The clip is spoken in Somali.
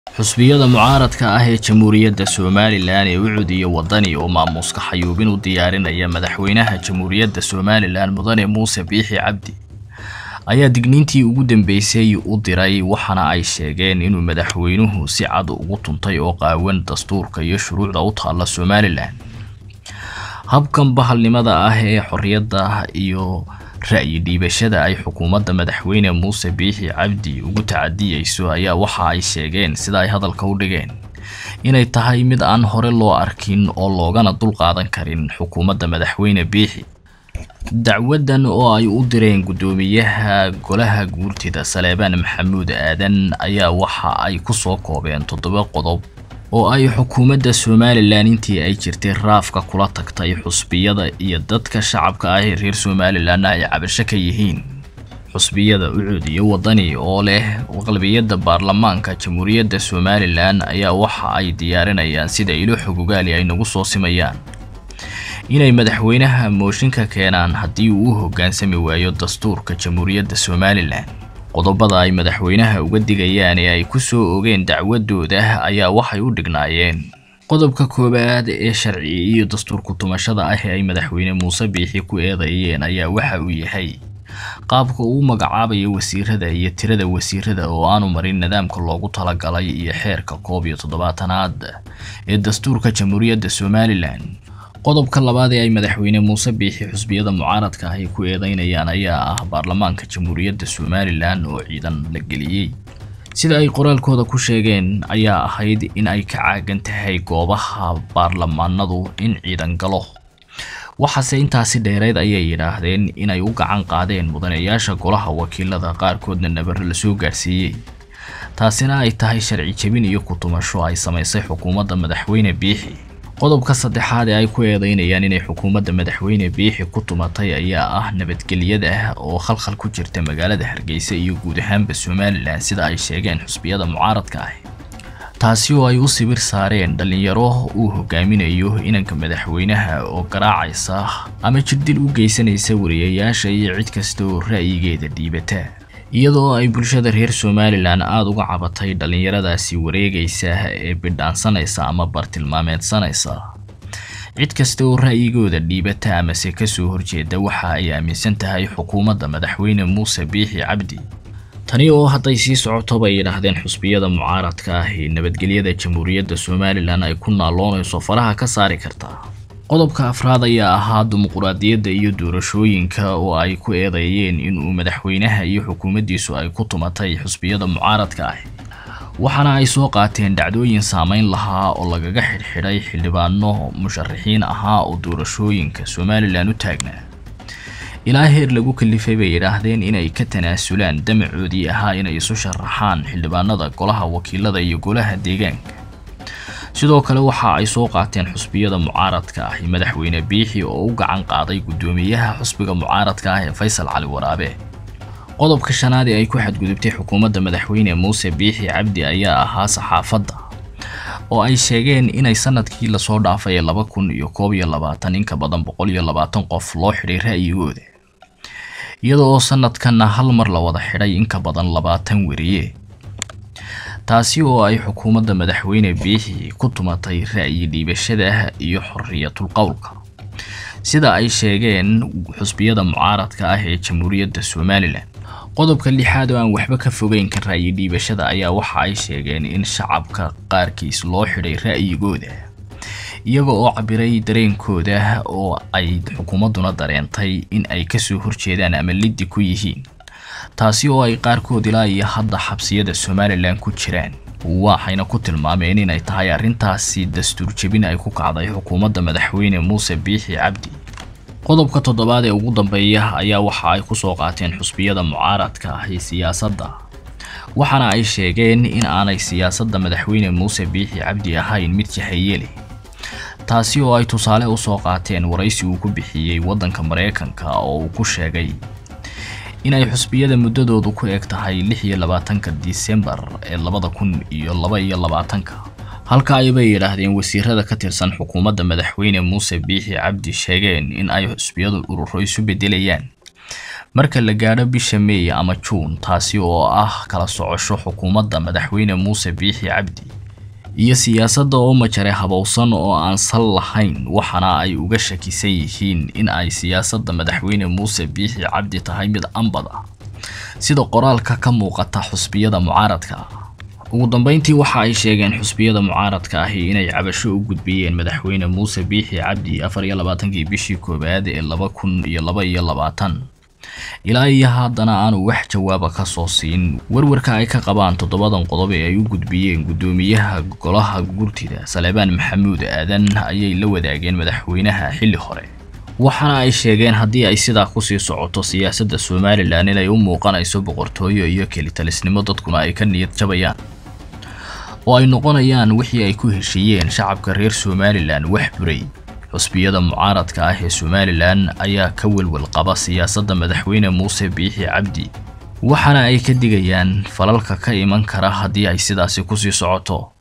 xusbiyada mucaaradka ah ee jamhuuriyadda somalilan ee ucud iyo wadani oo maamuuska xayuubin u diyaarinaya madaxweynaha jamhuuriyadda somalilan mudane muuse biixi cabdi ayaa digniintii ugu dambeysay u diray waxaana ay sheegeen inuu madaxweynuhu si cad ugu tuntay oo qaawan dastuurka iyo shuruucda u taalla somalilan habkan bahalnimada ah ee xorriyadda iyo ra'yi dhiibashada ay xukuumadda madaxweyne muuse biixi cabdi ugu tacadiyeyso ayaa waxa ay sheegeen sida ay hadalka u dhigeen inay tahay mid aan hore loo arkin oo loogana dulqaadan karin xukuumadda madaxweyne biixi dacwadan oo ay u direen guddoomiyaha golaha guurtida saleebaan maxamuud aadan ayaa waxa ay ku soo koobeen toddoba qodob oo ay xukuumadda somalilan intii ay jirtay raafka kula tagtay xusbiyada iyo dadka shacabka ah ee reer somalilanna ay cabasho ka yihiin xusbiyada ucud iyo wadani oo leh qalbiyadda baarlamaanka jamhuuriyadda somalilan ayaa waxa ay diyaarinayaan sida ilo xogogaali ay nagu soo simayaan inay madaxweynaha mooshinka keenaan haddii uu u hoggaansami waayo dastuurka jamhuuriyadda somalilan qodobada ay madaxweynaha uga digayaan ee ay ku soo ogeen dacwadooda ayaa waxay u dhignaayeen qodobka koowaad ee sharci iyo dastuurku tumashada ah ee ay madaxweyne muuse biixi ku eedeeyeen ayaa waxa uu yahay qaabka uu magacaabayo wasiirada iyo tirada wasiirada oo aanu marin nidaamka loogu talagalay iyo xeerka koob iyo toddobaatanaad ee dastuurka jamhuuriyadda somalilan qodobka labaad ee ay madaxweyne muuse biixi xusbiyada mucaaradka ah ay ku eedeynayaan ayaa ah baarlamaanka jamhuuriyadda somalilan oo ciidan la geliyey sida ay qoraalkooda ku sheegeen ayaa ahayd in ay ka caagan tahay goobaha baarlamaanadu in ciidan galo waxaase intaasi dheereed ayay yidhaahdeen inay u gacan qaadeen mudanayaasha golaha wakiilada qaarkoodna nabaro lasoo gaarsiiyey taasina ay tahay sharci jebin iyo ku-tumasho ay samaysay xukuumadda madaxweyne biixi qodobka saddexaad ee ay ku eedeynayaan inay xukuumadda madaxweyne biixi ku tumatay ayaa ah nabadgelyada oo khalkhal ku jirta magaalada hargeysa iyo guud ahaanba somalilan sida ay sheegeen xusbiyada mucaaradka ah taasi oo ay u sibir saareen dhallinyaro uu hogaaminayo inanka madaxweynaha oo garaacaysa ama jirdil u geysanaysa wariyayaasha iyo cid kasta oo ra'yigeeda dhiibata iyadoo ay bulshada reer somalilan aada uga cabatay dhallinyaradaasi wareegaysa ee bidhaansanaysa ama bartilmaameedsanaysa cid kasta oo ra'yigooda dhiibata amase kasoo horjeeda waxa ay aaminsan tahay xukuumadda madaxweyne muuse biixi cabdi tani oo hadday sii socoto bay yidhaahdeen xusbiyada mucaaradka ah ee nabadgelyada jamhuuriyadda somalilan ay ku naaloonayso faraha ka saari kartaa qodobka afraad ayaa ahaa dimuquraadiyadda iyo doorashooyinka oo ay ku eedeeyeen inuu madaxweynaha iyo xukuumaddiisu ay ku tumatay xusbiyada mucaaradka ah waxaana ay soo qaateen dhacdooyin saameyn lahaa oo lagaga xidhxidhay xildhibaano musharaxiin ahaa oo doorashooyinka somalilan u taagnaa ilaa heer lagu kalifay bay yidhaahdeen inay ka tanaasulaan damacoodii ahaa inay isu sharaxaan xildhibaanada golaha wakiilada iyo golaha deegaanka sidoo kale waxa ay soo qaateen xusbiyada mucaaradka ah madaxweyne biixi oo u gacan qaaday guddoomiyaha xusbiga mucaaradka ah ee faysal cali waraabe qodobka shanaad ee ay ku xadgudubtay xukuumadda madaxweyne muuse biixi cabdi ayaa ahaa saxaafadda oo ay sheegeen inay sanadkii lasoo dhaafay ee laba kun iyo koob iyo labaatan in ka badan boqol iyo labaatan qof loo xidhay ra'yigooda iyada oo sanadkanna hal mar la wada xidhay in ka badan labaatan weriye taasi oo ay xukuumadda madaxweyne biixi ku tumatay ra'yi dhiibashada iyo xorriyatul qowlka sida ay sheegeen xusbiyada mucaaradka ah ee jamhuuriyadda somalilan qodobka lixaad oo aan waxba ka fogeyn ka ra'yi dhiibashada ayaa waxa ay sheegeen in shacabka qaarkiis loo xidhay ra'yigooda iyaga oo cabiray dareenkooda oo ay xukuumadduna dareentay in ay kasoo horjeedaan ama liddi ku yihiin taasi oo ay qaarkood ilaa iyo hadda xabsiyada somalilan ku jiraan waxayna ku tilmaameen inay tahay arrintaasi dastuur jebin ay ku kacday xukuumadda madaxweyne muuse biixi cabdi qodobka toddobaad ee ugu dambeeya ayaa waxa ay ku soo qaateen xusbiyada mucaaradka ah ee siyaasadda waxaana ay sheegeen in aanay siyaasadda madaxweyne muuse biixi cabdi ahayn mid jahaye leh taasi oo ay tusaale u soo qaateen waraysi uu ku bixiyey waddanka maraykanka oo uu ku sheegay inay xusbiyada muddadoodu ku eg tahay lix iyo labaatanka disembar ee labada kun iyo laba iyo labaatanka halka aybay yidhaahdeen wasiirada ka tirsan xukuumadda madaxweyne muuse biixi cabdi sheegeen in ay xusbiyadu ururo isu bedelayaan marka la gaadho bisha meey ama juun taasi oo ah kala socosho xukuumadda madaxweyne muuse biixi cabdi iyo siyaasadda oo majare habowsan oo aan sal lahayn waxaana ay uga shakisan yihiin in ay siyaasadda madaxweyne muuse biixi cabdi tahay mid ambad ah sida qoraalka ka muuqata xusbiyada mucaaradka ah ugu dambeyntii waxa ay sheegeen xusbiyada mucaaradka ahi inay cabasho u gudbiyeen madaxweyne muuse biixi cabdi afar iyo labaatankii bishii koowaad ee laba kun iyo laba iyo labaatan ilaa iyo haddana aanu wax jawaaba ka soo siin warwarka ay ka qabaan toddobadan qodob ee ay u gudbiyeen guddoomiyaha golaha gurtida saleebaan maxamuud aadan ayay la wadaageen madaxweynaha xilli hore waxaana ay sheegeen haddii ay sidaa kusii socoto siyaasadda somalilan inay u muuqanayso boqortooyo iyo kelitalisnimo dadkuna ay ka niyad jabayaan oo ay noqonayaan wixii ay ku heshiiyeen shacabka reer somalilan wax buray xusbiyada mucaaradka ah ee somalilan ayaa ka welwel qaba siyaasadda madaxweyne muuse biixi cabdi waxaana ay ka digayaan falalka ka iman kara haddii ay sidaasi kusii socoto